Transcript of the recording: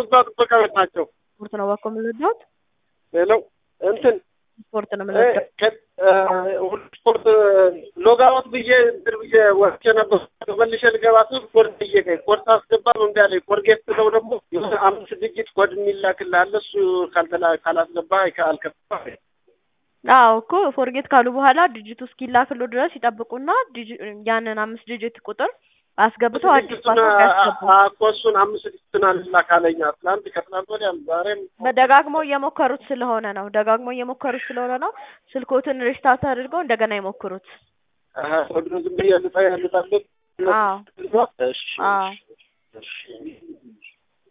እዛ ጥበቃ ቤት ናቸው። ስፖርት ነው ባኮ የምንወዳት ሌላው እንትን ስፖርት ነው የምንወዳት። ሁሉ ስፖርት ሎጋውት ብዬ እንትን ብዬ ወጥቼ ነበር። መልሼ ልገባ ስል ኮድ ጠየቀኝ። ኮድ ሳስገባ እምቢ አለኝ። ኮድ ጌት ስለው ደግሞ የሆነ አምስት ድጅት ኮድ የሚላክልህ አለ። እሱ ካልተላ ካላስገባ አልከፍትም። አዎ እኮ ፎርጌት ካሉ በኋላ ዲጂቱ እስኪላክሉ ድረስ ይጠብቁና ዲጂ- ያንን አምስት ዲጂት ቁጥር አስገብተው አዲስ ድጅቱን ፓስወርድ ያስገቡ። እኮ እሱን አምስት ድጅቱን አልላክ አለኝ። ትናንት ከትናንት ወዲያም ዛሬም በደጋግመው እየሞከሩት ስለሆነ ነው። ደጋግመው እየሞከሩት ስለሆነ ነው። ስልኮትን ሪስታርት አድርገው እንደገና ይሞክሩት። ኮዱን ዝም ብዬ ልጣ ልጣለት አዎ እሺ አዎ እሺ